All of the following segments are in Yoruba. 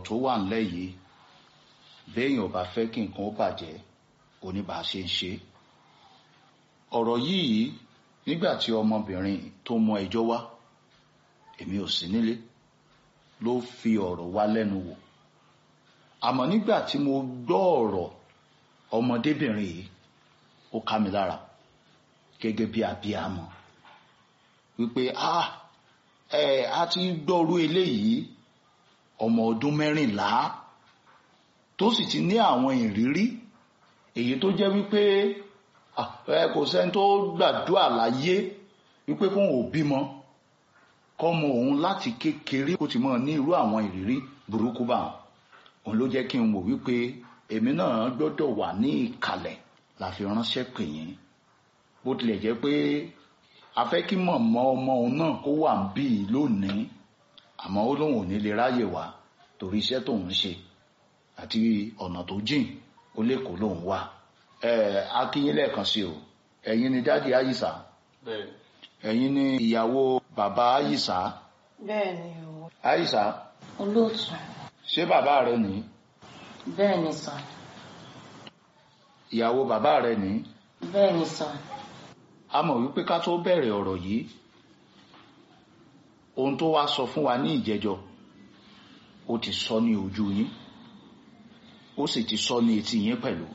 tó wà ńlẹ̀ yìí béèyàn ò bá fẹ́ kí nǹkan ó bàjẹ́ oníbàá ṣe ń ṣe ọ̀rọ̀ yìí nígbà tí ọmọbìnrin tó mú ẹjọ́ wá èmi ò sí nílé ló fi ọ̀rọ̀ wá lẹ́nu wò àmọ́ nígbà tí mo gbọ́ ọ̀rọ̀ ọmọdébìnrin yìí ó ká mi lára gẹ́gẹ́ bí abiyamọ wípé ah ẹ a ti gbọ́rú eléyìí ọmọ ọdún mẹ́rìnlá tó sì ti ní àwọn ìrírí èyí tó jẹ́ wípé ẹ kò sẹ́ni tó gbàdúrà láyé wípé kóun ò bímọ kọ́mọ òun láti kékeré kó ti mọ̀ ní irú àwọn ìrírí burúkú bá wọn òun ló jẹ́ kí n wò wípé èmi náà gbọ́dọ̀ wà ní ìkàlẹ̀ la fi ránṣẹ́ pè yín bó tilẹ̀ jẹ́ pé a fẹ́ kí mọ̀mọ́ ọmọ òun náà kó wà ń bí i lónìí àmọ́ ó lóun ò ní lè ráyè wá torí iṣẹ́ tóun ṣe àti ọ̀nà tó jìn ó lè kó lóun wà ẹ akínyín lẹ́ẹ̀kan sí o ẹ̀yin ni dáàdi àyíṣà ẹ̀yin ni ìyàwó bàbá àyíṣà bẹ́ẹ̀ ni o. àyíṣà olóòtú ṣé bàbá rẹ ní bẹ́ẹ̀ ni sàn ìyàwó bàbá rẹ ní bẹ́ẹ̀ ni sàn a mọ̀ wípé ká tó bẹ̀rẹ̀ ọ̀rọ̀ yìí ohun tó wá sọ fún wa ní ìjẹjọ́ ó ti sọ ní ojú yín ó sì ti sọ ní etí yín pẹ̀lú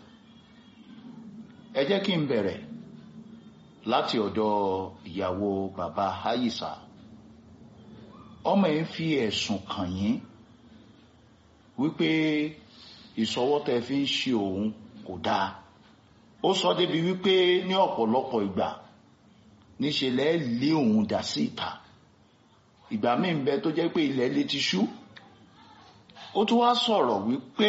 ẹ jẹ́ kí n bẹ̀rẹ̀ láti ọ̀dọ̀ ìyàwó bàbá Àyìṣà ọmọ yìí fi ẹ̀sùn kàn yín wípé ìsọwọ́ tẹ fi ń ṣe òun kò dáa ó sọ débi wípé ní ọ̀pọ̀lọpọ̀ ìgbà níṣe lẹ́ lé òun dà sí ìta ìgbà míì ń bẹ tó jẹ́ pé ilẹ̀ lè ti ṣú ó tún wá sọ̀rọ̀ wípé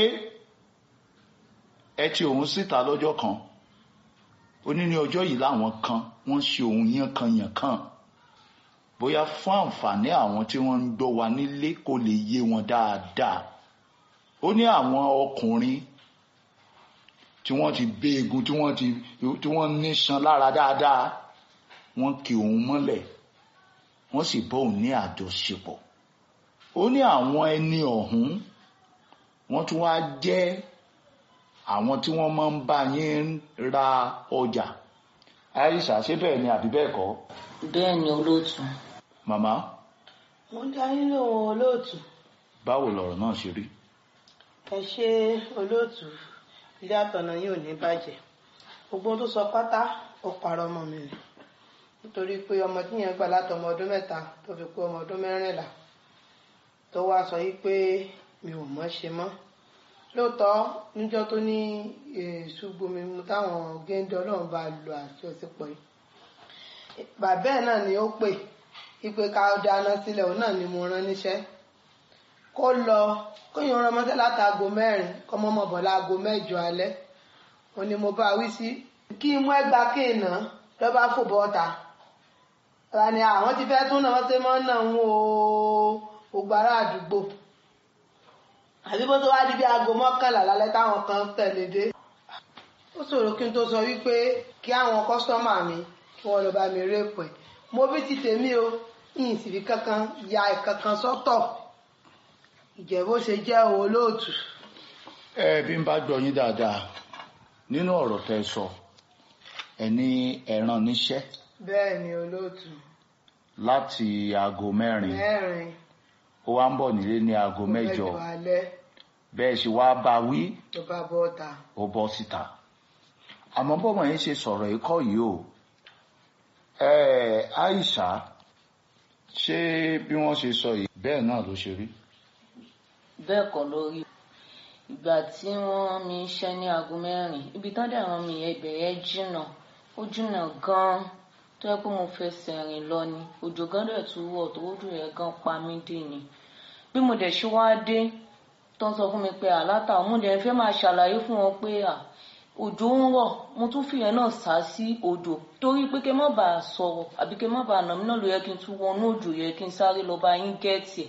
ẹ ti òun síta lọ́jọ́ kan ó ní ní ọjọ́ yìí láwọn kan wọ́n ṣe òun yánkanyànkan bóyá fún àǹfààní àwọn tí wọ́n ń gbọ́ wa nílé kó lè yé wọn dáadáa ó ní àwọn ọkùnrin tí wọ́n ti bẹ́ egun tí wọ́n ti tí wọ́n níṣan lára dáadáa wọ́n kì òun mọ́lẹ̀ wọ́n sì bọ́ òun ní àjọṣepọ̀ ó ní àwọn ẹni ọ̀hún wọ́n tún wá jẹ́ àwọn tí wọ́n máa ń bá yín ra ọjà àìsà ṣé bẹ́ẹ̀ ni àbí bẹ́ẹ̀ kọ́ bẹ́ẹ̀ ni olóòtú màmá mo ń dá yín lóhùn olóòtú báwo lọ̀rọ̀ náà ṣe rí ẹ ṣe olóòtú ilé àtọ̀nà yìí ò ní bàjẹ́ gbogbo ohun tó sọ pátá ó parọ́ ọmọ mi rẹ̀ nítorí pé ọmọ tí yẹn gbà láti ọmọ ọdún mẹ́ta tó fi kú ọmọ ọdún mẹ́rìnlá tó wá sọ yìí pé mi ò mọ̀ ṣe mọ́ lóòótọ́ níjọ́ tó ní èṣùgbọ́n mi mu táwọn géńdé ọlọ́run bá lo àjọṣepọ̀ yìí bàbá ẹ̀ náà ni ó pè ipe ká dáná sílẹ̀ òun náà ni mo rán níṣẹ́ kó lọ kóyìn rán mọ́tẹ́ látago mẹ́rin kọ́ mọ́mọ́ bọ̀ láago mẹ́jọ alẹ́ òun ni mo bá wí sí kí mú ẹgbà kéènà lọ́ bá fò bọ́ta ra ni àwọn ti fẹ́ tún náà wọ́n ti mọ́ náà ń wo gbogbo ará àdúgbò àbí bó tó wá di bí aago mọ́kànlá lálẹ́ táwọn kan tẹ̀lé dé ó ṣòro kí n tó sọ wípé kí àwọn kọ́sọ́mà mi kí wọ́n lọ bá mi rèpò ẹ̀ mo bí ti tèmi o yìnyín sì fi kankan ya ìkankan sọ́tọ̀ ìjẹ́ bó ṣe jẹ́ òun olóòtú. ẹ bí n bá gbọ́ yín dáadáa nínú ọ̀rọ̀ tẹ́ sọ ẹ ní ẹran níṣẹ́ bẹ́ẹ̀ ni olóòtú láti aago mẹ́rin mẹ́rin ó wá ń bọ̀ nílé ní aago mẹ́jọ alẹ́ bẹ́ẹ̀ sì wá bá wí tó bá bọ́ ta. ó bọ́ síta àmọ́ bọ́mọ yín ṣe sọ̀rọ̀ ikọ́ yìí o ẹ Àìṣà ṣé bí wọ́n ṣe sọ yìí bẹ́ẹ̀ náà ló ṣe rí bẹ́ẹ̀ kọ́ lórí ìgbà tí wọ́n rán mi iṣẹ́ ní aago mẹ́rin ibi tán dẹ̀ rán mi yẹn ibẹ̀ yẹn jìnnà ó jìnnà gan-an tó yẹ pé mo fẹsẹ̀ rìn lọ ni òjò gan dẹ̀ tún wọ̀ tó ojú yẹn gan pa mí dé ni bí mo dẹ̀ ṣe wá dé tó ń sọ fún mi pé àlátà mo dẹ̀ fẹ́ máa ṣàlàyé fún wọn pé à òjò ń rọ̀ mo tún fìyẹn náà sá sí odò torí pé kí n má bàa sọ̀rọ̀ àbí kí n má bàa nà mí náà ló yẹ kí n tún wọnú òjò yẹ kí n sáré lọ bá yín gẹ́ẹ̀tì ẹ̀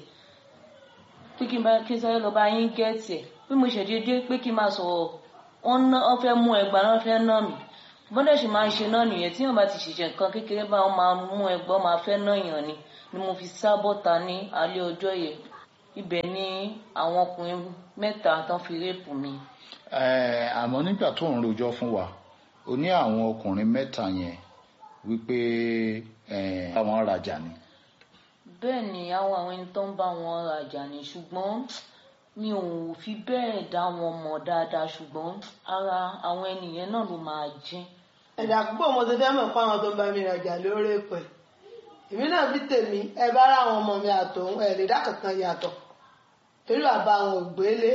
pé kí n bá kí n sáré lọ bá yín gẹ́ẹ̀tì ẹ̀ bí mo ṣèdédé pé kí n máa sọ̀rọ̀ wọ́n ná wọ́n fẹ́ mú ẹgbà náà fẹ́ ná mi bọ́dẹ̀ sì máa ń ṣe náà nìyẹn tí wọ́n bá ti ṣiṣẹ́ nǹkan kékeré bá wọn máa mú ẹgbọ́n máa fẹ́ ná yàn ni ni mo fi sá bọ́ta ní alẹ́ ọjọ́ yẹn ibẹ̀ ni àwọn ọkùnrin mẹ́ta tán fi réèpù mi Eh, àmọ́ nígbà tó ń rojọ́ fún wa o ní àwọn ọkùnrin mẹ́ta yẹn wípé eh, àwọn rajà ni bẹ́ẹ̀ ni àwọn àwọn ẹni tó ń bá wọn rajà ni ṣùgbọ́n mi ò fi bẹ́ẹ̀ dá wọn mọ̀ dáadáa ṣùgbọ́n ara àwọn ènìyàn náà ló máa jẹ́ ẹ̀dà púpọ̀ mo ti fẹ́ mọ̀ fún àwọn tó ń bá mi rajà lórí pẹ̀ èmi náà bí tèmi ẹ bá rà àwọn ọmọ mi àtòun ẹ lè dá kankan yàtọ̀ torí bàbá àwọn ògbélé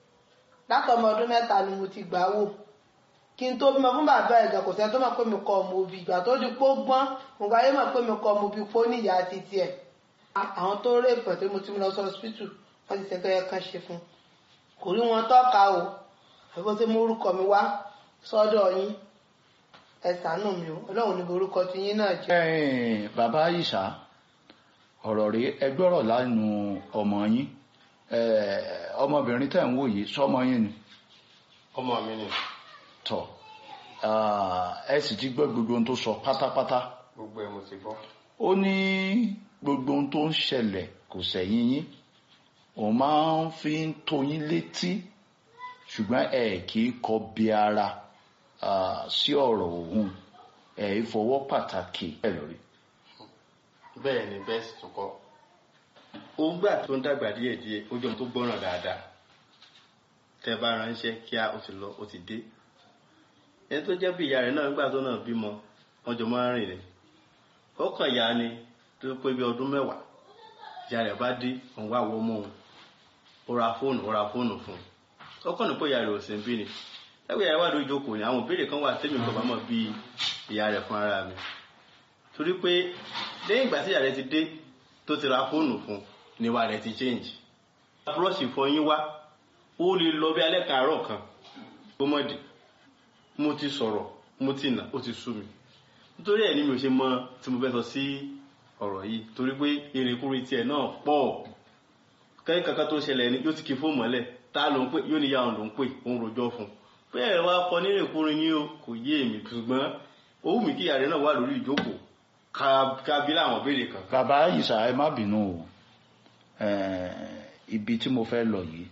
látọmọ ọdún mẹ́ta ni mo ti gbà wò kí n tó bímọ fún bàbá ẹ̀gà kò sẹ́ni tó mọ̀ pé mi kọ́ ọmọ òbí ìgbà tó di pó gbọ́n mo gbà yé mọ̀ pé mi kọ́ ọmọ òbí pó níyà títí ẹ̀ àwọn tó rè pẹ̀ tí mo ti mú lọ sí hospital wọ́n ti sẹ́ńtọ́ yẹ kán ṣe fún kò rí wọn tọ́ka o àbí tí mo orúkọ mi wá sọ́dọ̀ yín ẹ ṣàánú mi o ọlọ́run ní orúkọ tí yín náà jẹ́. Eh, bàbá Àyìṣà ọ̀rọ̀ rí ẹgbọ́rọ̀ lánú ọmọ yín Eh, ọmọbìnrin tẹ̀ ń wò yìí sọmọ yín ni ọmọ mi ni tọ̀ Ah, ẹ sì ti gbọ́ gbogbo ohun tó sọ pátápátá gbogbo ẹ̀ mo ti gbọ́ ó ní gbogbo ohun tó ń ṣẹlẹ̀ kò sẹ̀yìn yín òun máa ń fi ń tó yín létí ṣùgbọ́n ẹ kì í kọ bí ara ah, sí ọ̀rọ̀ òun ẹ ìfọwọ́ pàtàkì ẹ lórí. bẹ́ẹ̀ ni bẹ́ẹ̀ sì tún kọ́ ó gbà tó ń dàgbà díẹ̀ díẹ̀ ó jọ tó gbọ́ràn dáadáa tẹ́ bá ránṣẹ́ kíá ó ti lọ ó ti dé ẹni tó jẹ́ bí ìyá rẹ̀ náà nígbà tó náà bímọ wọ́n jọ máa ń rìn rìn ó kàn yá ni tó pé bí ọdún mẹ́wàá ìyá rẹ̀ bá dé òun wá wọ́ mọ́ òun ó ra fóònù ó ra fóònù fún un ó kàn ní pé ìyá rẹ̀ ò sí ń bí ni ẹgbẹ́ ìyá rẹ̀ wà lójú ìjókòó ni àwọn ìbéèrè kan wà tẹ́mi kò bá mọ̀ bí ìyá rẹ̀ fún ara mi torí pé lẹ́yìn ìgbà tí ìyá rẹ̀ ti dé tó ti ra fóònù fún ni wà rẹ̀ ti change búrọ́ọ̀ṣì ìfọyín wá ó lè lọ bí alẹ́ kàárọ̀ kan gbọ́mọ̀dì mo ti sọ̀rọ̀ mo ti nà ó ti sú mi nítorí ẹ̀ ní mi ò ṣe mọ tí mo fẹ́ sọ sí ọ̀rọ̀ yìí torí pé ìrìnkúrin tiẹ̀ náà pọ̀ kẹ́yìn kankan tó ṣẹlẹ̀ ni yóò ti kí fóònù mọ́lẹ̀ tá ló ń pè yóò ní ya òun ló ń pè òun rojọ́ fún un bẹ́ẹ̀ wá kọ ní ìrìnkúrin yín o kò yé èmi ṣùgbọ́n ó wù mí kí ìyá rẹ̀ náà wà lórí ìjókòó ká bí láwọn béèrè kan bàbá Àyìṣà ẹ má bínú o Eh, ibi tí mo fẹ́ lọ yìí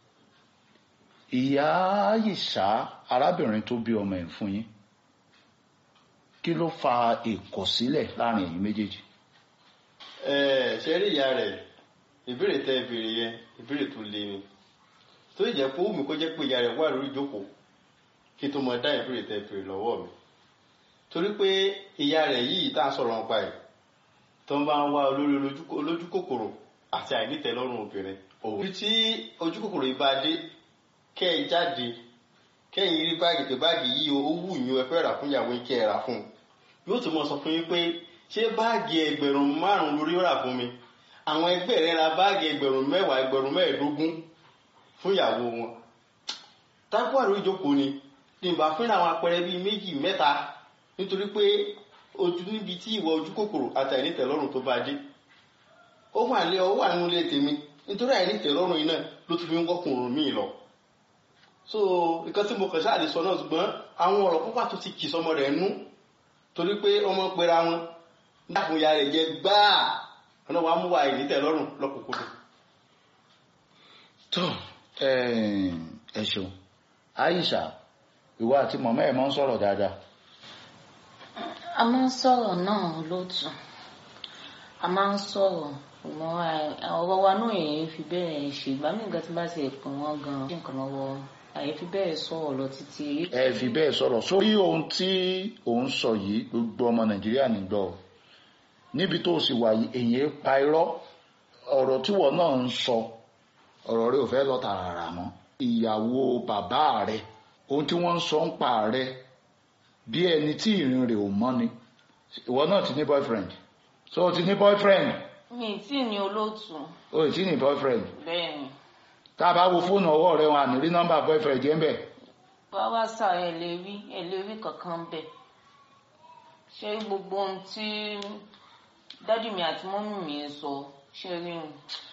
ìyá Àyìṣà arábìnrin tó bí ọmọ ẹ̀ fún yín kí ló fa ìkọ̀sílẹ̀ láàrin ẹ̀yin méjèèjì Ẹ, ṣe rí ìyá rẹ̀ ìbéèrè tẹ́ ìbéèrè yẹn ìbéèrè tó le ni tó sì jẹ́ pé ó wù mí kó jẹ́ pé ìyá rẹ̀ wà lórí ìjókòó kí n tó mọ dá ìbéèrè tẹ́ ìbéèrè lọ́wọ́ mi torí pé ìyá rẹ̀ yìí tá à ń sọ̀rọ̀ nípa ẹ̀ tó ń bá ń wá olórí olójú- olójú kòkòrò àti àìnítẹ́lọ́rùn obìnrin òun. ibi tí ojú kòkòrò yìí bá dé kẹ́ ẹ jáde kẹ́yìn rí báàgì pé báàgì yìí ó wù yín ẹ fẹ́ rà fún ìyàwó yín kẹ́ ẹ rà fún un yóò tún mọ sọ fún yín pé ṣé báàgì ẹgbẹ̀rún márùn-ún lórí ó rà fún mi àwọn ẹgbẹ́ rẹ̀ ra báàgì ẹgbẹ̀rún mẹ́wàá ẹgbẹ̀rún mẹ́ẹ̀ẹ́dógún fún ìyàwó wọn tákù àrò ìjókòó ni ní ìbá fún àwọn apẹrẹ bíi méjì mẹ́ta nítorí pé ojú níbi tí ìwọ ojú kòkòrò àti àìnítẹ̀lọ́rùn tó bá dé ó wà lé ọ wà nínú ilé tèmi nítorí àìnítẹ̀lọ́rùn yìí náà ló tún fi ń wọ́kùnrin míì lọ so nǹkan tí mo kàn ṣáà lè sọ náà ṣùgbọ́n àwọn ọ̀rọ̀ púpà tó ti kì sọmọ rẹ̀ nú torí pé ọmọ pera wọn dákun ya rẹ̀ jẹ gbáà ọ̀nà wa mú wa àìnítẹ̀lọ́rùn lọ́kùnkúndùn. tó eh, ẹ ṣeun Àyìṣà ìwọ àti mọ̀mọ́ ẹ̀ máa ń sọ̀rọ̀ dáadáa a máa ń sọ̀rọ̀ náà lótú a máa ń sọ̀rọ̀ mọ́ ọ̀rọ̀ wa náà èyí fi bẹ́ẹ̀ ṣe ìgbà mí nǹkan tí bá ti pè wọ́n gan-an ṣe nǹkan lọ́wọ́ àyè fi bẹ́ẹ̀ sọ̀rọ̀ lọ títí. ẹ fi bẹ́ẹ̀ sọ̀rọ̀ sórí ohun tí òun sọ yìí gbogbo ọmọ Nàìjíríà nígbọ́ ọ. níbi tó o sì wà yìí èyí pa irọ́ ọ̀rọ̀ tí wọ́n náà ń sọ ọ̀rọ̀ rẹ ò fẹ́ lọ tààrà mọ́ ìyàwó bàbá rẹ ohun tí wọ́n ń sọ ń pa rẹ bí ẹni tí ìrìn rẹ̀ ò mọ́ ni ìwọ náà ti ní boyfriend so o ti ní boyfriend mi ì tí ì ní olóòtú o ì tí ní boyfriend bẹ́ẹ̀ ni tá a bá wo fóònù ọwọ́ rẹ wọn àní rí nọ́mbà boyfriend yẹn bẹ̀ báwa sà ẹ lè rí ẹ lè rí kankan bẹ́ẹ̀ ṣé gbogbo ohun tí dádì mi àti mọ́mì mi ń sọ ṣe rí n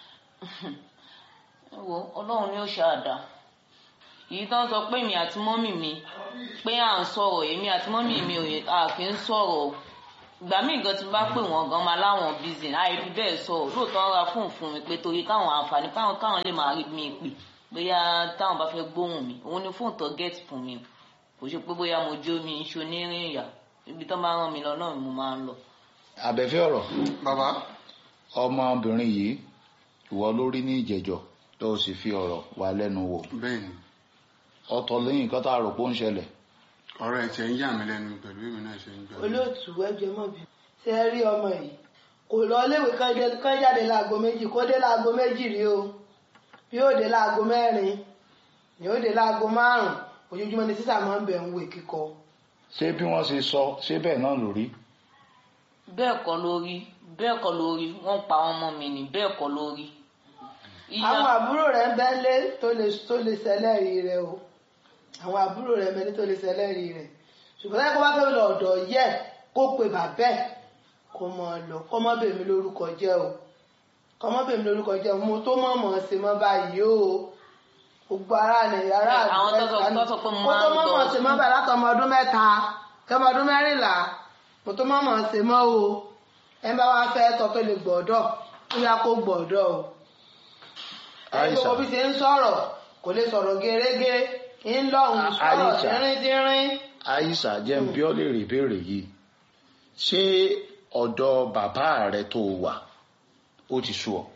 wo ọlọ́run ni ó ṣáàdá èyí tó ń sọ pé èmi àti mọ́mì mi pé à ń sọ̀rọ̀ èmi àti mọ́mì mi ò yẹ- a kì í sọ̀rọ̀ ìgbà míì gan tí n bá pè wọ́n gan máa láwọn bízì láì fi bẹ́ẹ̀ sọ lóòótọ́ ń ra fóònù fún mi pé torí káwọn àǹfààní káwọn káwọn lè máa rí mi pè bóyá táwọn bá fẹ́ gbóhùn mi òun ni fóònù tó gẹ́ẹ̀tì fún mi kò ṣe pé bóyá mo jó mi iṣu onírìn ìyà ibi tó máa rán mi lọ náà ni mo máa ń lọ. àbẹ̀fẹ́ ọ̀rọ̀ bàbá ọmọbìnrin yìí ìwọ ló rí ní ìjẹ̀jọ́ tó o sì fi ọ̀rọ̀ wá lẹ́nu wò bẹ́ẹ̀ ni ọ̀tọ̀ lẹ́yìn nǹkan tá a rò pé ó ń ṣẹlẹ̀ ọ̀rọ̀ ẹ̀ tiẹ̀ ń yà mí lẹ́nu pẹ̀lú èmi náà ṣe ń gbà. olóòtú ẹjọ mọ bí ṣe ẹ rí ọmọ yìí kò lọ léèwé kán jáde láago méjì kó dé láago méjì rí o bí ó dé láago mẹ́rin ni ó dé láago márùn ojoojúmọ́ ni sísà máa ń bẹ̀ ń wè kíkọ. ṣé bí wọ́n ṣe sọ ṣé bẹ́ẹ̀ náà ló rí bẹ́ẹ̀ kọ́ lórí bẹ́ẹ̀ kọ́ lórí wọ́n pa ọmọ mi ní bẹ́ẹ̀ kọ́ lórí. àwọn àbúrò rẹ̀ ń bẹ́lé tó lè tó lè ṣẹlẹ́rìí rẹ̀ o àwọn àbúrò rẹ̀ ń bẹ́lé tó lè ṣẹlẹ́rìí rẹ̀ ṣùgbọ́n láti kó bá fẹ́ lọ ọ̀dọ̀ yẹ kó pe bàbẹ́ kó mọ lọ kó mọ bèmí lórúkọ jẹ́ o kó mọ bèmí lórúkọ jẹ́ o mo tó mọ̀ mọ̀ ṣe mọ́ báyìí o gbogbo ara rẹ̀ ara Àwọn tó sọ- tó sọ pé mo máa ń tó mọ̀ mọ̀ lọ ṣe mọ́ báyìí látọmọ ọdún mẹ́ta kọmọ ọdún mẹ́rìnlá mo tó mọ̀ mọ̀ ṣe mọ́ o ẹ bá wá fẹ́ tọ́ tó lè gbọ́dọ̀ ó yá kó gbọ́dọ̀ o Àìsà. gbogbo bí ṣe ń sọ̀rọ̀ kò lè sọ̀rọ̀ gerege ń lọ́hùn À- sọ̀rọ̀ Àìsà. dínríndínrín. àyíṣà jẹ́ ń bí ọ́ lè rí ìbéèrè yìí ṣé ọ̀dọ̀ bàbá rẹ tó wà ó ti sú ọ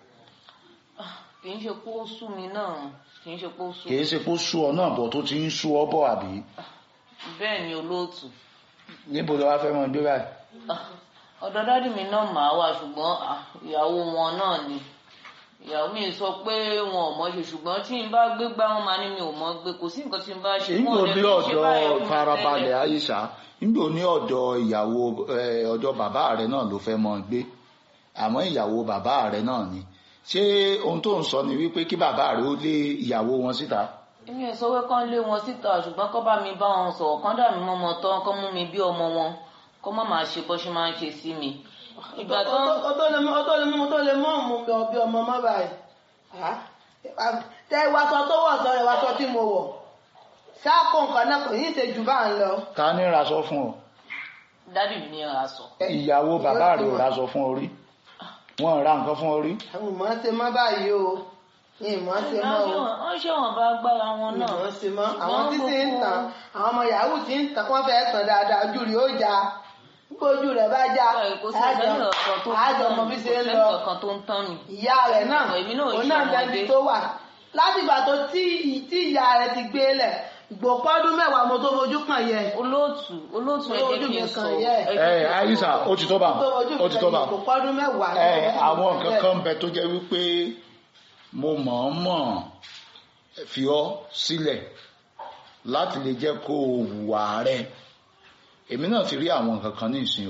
kì í ṣe pé ó sú mi náà kì í ṣe pé ó sú kìí ṣe pé ó sú ọ náà bọ̀ tó ti ń sú ọ bọ̀ àbí bẹ́ẹ̀ ni olóòtú níbo ló wá fẹ́ mọ gbé báyìí Ah, ọ̀dọ̀ dádì mi náà màá wà ṣùgbọ́n ah, ìyàwó wọn náà ni ìyàwó mi sọ pé wọn ò mọ̀ ṣe ṣùgbọ́n tí n bá gbé gbá wọn máa ní mi ò mọ̀ gbé kò sí nǹkan tí n bá ṣe nígbò wọn ò lè ní fi ṣe ọ̀dọ̀ báyẹn fún mi farabalẹ̀ tẹ́lẹ̀. àyíṣà nígbò ní ọ̀dọ̀ ìyàwó eh, ọ̀dọ̀ bàbá rẹ náà ló fẹ́ mọ gbé àmọ́ ìyàwó bàbá rẹ náà ni ṣé ohun tó ń sọ ni wípé kí bàbá rẹ ó lé ìyàwó wọn síta èmi ò sọ pé kán lé wọn síta ṣùgbọ́n kán bá mi bá wọn sọ̀rọ̀ kán dà mí mọ́mọ́ tán kán mú mi bí ọmọ wọn kán má máa ṣe bó ṣe máa ń ṣe sí mi. ìgbà tán ó tó lè mú ó tó lè mú tó lè mú ọmọ mi ọbí ọmọ má báyìí Ah, tẹ ìwàsọ tó wọ̀ sọ ìwàsọ tí mo wọ̀ ṣáàkó nǹkan náà kò yín ṣe jù bá ń lọ. ta ní raṣọ fún ọ dádì mi ní ra sọ. ìyàwó bàbá rẹ ò raṣọ fún ọ rí wọn ò ra nǹkan fún ọ rí àwọn ìmọ̀ ṣe mọ́ báyìí o ní ìmọ̀ ṣe mọ́ o wọ́n ṣe wọn bá gbára wọn náà. ìmọ̀ ṣe mọ́ àwọn tí ti ń tàn àwọn ọmọ yahoo ti ń tàn wọ́n fẹ́ tàn dáadáa ojú rẹ̀ ó já nígbà ojú rẹ̀ bá já kò sí ẹ̀sẹ̀ ọ̀kan tó ń àjọ tán ọmọ mi bí kò ṣe ń sẹ́ni lọ ọ̀kan tó ń tán mi. ìyá rẹ̀ náà Èmi náà ò òun ṣe náà ọmọdé. jẹ́bi tó wà láti ìgbà tó tí tí ìyá rẹ̀ ti gbé lẹ̀ ìgbòpọ́dún mẹ́wàá mo tó fojú kàn yẹ olóòtú olóòtú ẹ jẹ́ Ojú kí mi n kan sọ yẹ. ẹ jẹ́ ẹ kí n sọ. àyíṣà ó ti tó bá tó fojú ó ti tó bá kàn yẹ ìgbòpọ́dún mẹ́wàá ẹ àwọn nǹkan kan bẹ tó jẹ́ wípé mo mọ̀ọ́mọ̀ fi ọ́ sílẹ̀ láti lè jẹ́ kó o hùwà rẹ̀ èmi náà ti rí àwọn nǹkan kan ní ìsìn o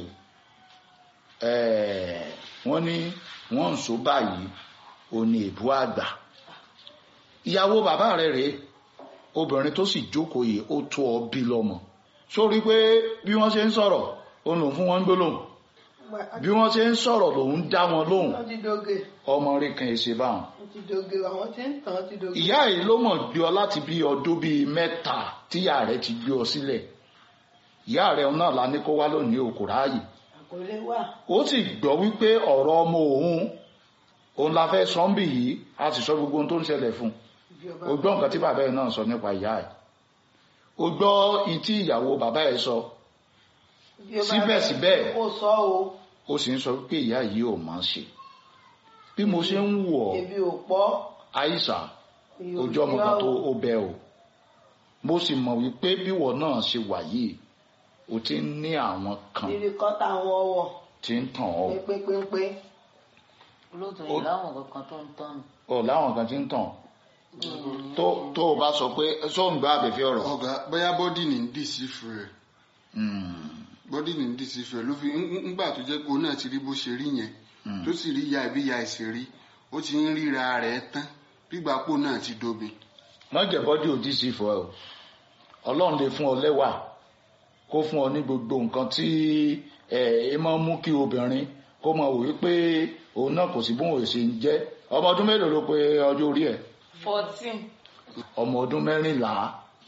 Eh, wọ́n ní wọ́n ń so báyìí o ní èbú àgbà ìyàwó bàbá rẹ̀ rèé obìnrin tó sì jókòó yìí ó tó ọ bí lọ́mọ sórí pé bí wọ́n ṣe ń sọ̀rọ̀ òun lòun fún wọn ń gbólóhùn bí wọ́n ṣe ń sọ̀rọ̀ lòun dá wọn lóhùn wọ́n ti doge ọmọ rí kan èsè báwọn wọ́n ti doge àwọn tí ń tàn wọ́n ti doge. ìyá yìí ló mọ̀ gbé ọ láti bí ọdún bíi mẹ́ta tíyà rẹ̀ ti gbé ọ sílẹ̀ ìyá rẹ̀ náà la ní kó wá lónìí o kò ráàyè kò lè wà ó sì gbọ́ wípé ọ̀rọ̀ ọmọ òun òun la fẹ́ sọ́ńbì yìí a sì sọ gbogbo ohun tó ń ṣẹlẹ̀ fún bí ọba un ó gbọ́ nǹkan tí bàbá ẹ̀ náà sọ nípa ìyá ẹ̀ ó gbọ́ ihun tí ìyàwó bàbá ẹ̀ sọ bí ọba síbẹ̀síbẹ̀. kò sọ o ó sì ń sọ wípé ìyá yìí ò máa ṣe bí mo ṣe ń wò ọ́ ebi ò pọ̀ àìsà ìyò ojú ọmọ kan tó ó bẹ o mo sì mọ̀ wípé bíwọ náà ṣe wà yìí o ti ń ní àwọn kan ìrì kọ́ta àwọn ọwọ́ tí ń tàn ọ́ pépépépé olóòtú Ó- yìí láwọn kankan tó ń tán mi. ọ láwọn kan tí ń tàn ọ́. tó tó o bá sọ pé sóun gbá àbẹ̀fẹ́ ọ̀rọ̀ ọ̀gá bóyá bọ́dì ní dìsífù rẹ̀ Mm, bọ́dì ní dìsífù rẹ̀ ló fi ń- ń- ńgbà tó jẹ́ pé òun náà ti rí bó ṣe rí yẹn mm. tó sì rí ya ìbí ya ìṣe rí ó ti ń ríra rẹ̀ tán gbígbà pò náà ti dobi. má jẹ́ bọ́dí òdì sí fún ẹ o ọlọ́run lè fún ọ lẹ́wà kó fún ọ ní gbogbo nǹkan tí ẹ ẹ máa ń mú kí obìnrin kó máa wò wípé òun náà kò sí bóun ò ṣe ń jẹ́ ọmọ ọdún mélòó ló pé ọjọ́ orí ẹ̀ fourteen ọmọ ọdún mẹ́rìnlá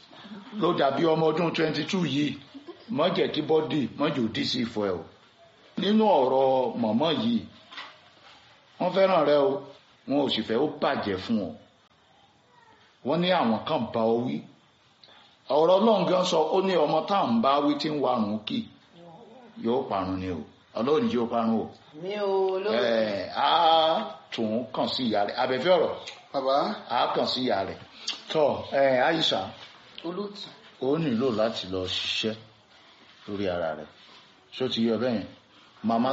ló dàbí ọmọ ọdún twenty two yìí má jẹ́ kí bọ́dì má jẹ́ òdì sí fún ẹ o nínú ọ̀rọ̀ mọ̀mọ́ yìí wọ́n fẹ́ràn rẹ o wọn ò sì fẹ́ ó bàjẹ́ fún ọ wọ́n ní àwọn kan bá ọ wí ọ̀rọ̀ ọlọ́run gan sọ ó ní ọmọ tá à ń bá wí tí ń warùn kì yóò parun ni o ọlọ́run yóò parun o mi ò olóòtú ẹ̀ á tún kàn sí ìyá rẹ̀ abẹ́fẹ́ ọ̀rọ̀ bàbá á kàn sí ìyá rẹ̀ tọ́ ẹ̀ àyíṣà olóòtú ó nílò láti lọ ṣiṣẹ́ lórí ara rẹ̀ ṣó ti yọ bẹ́yẹn màmá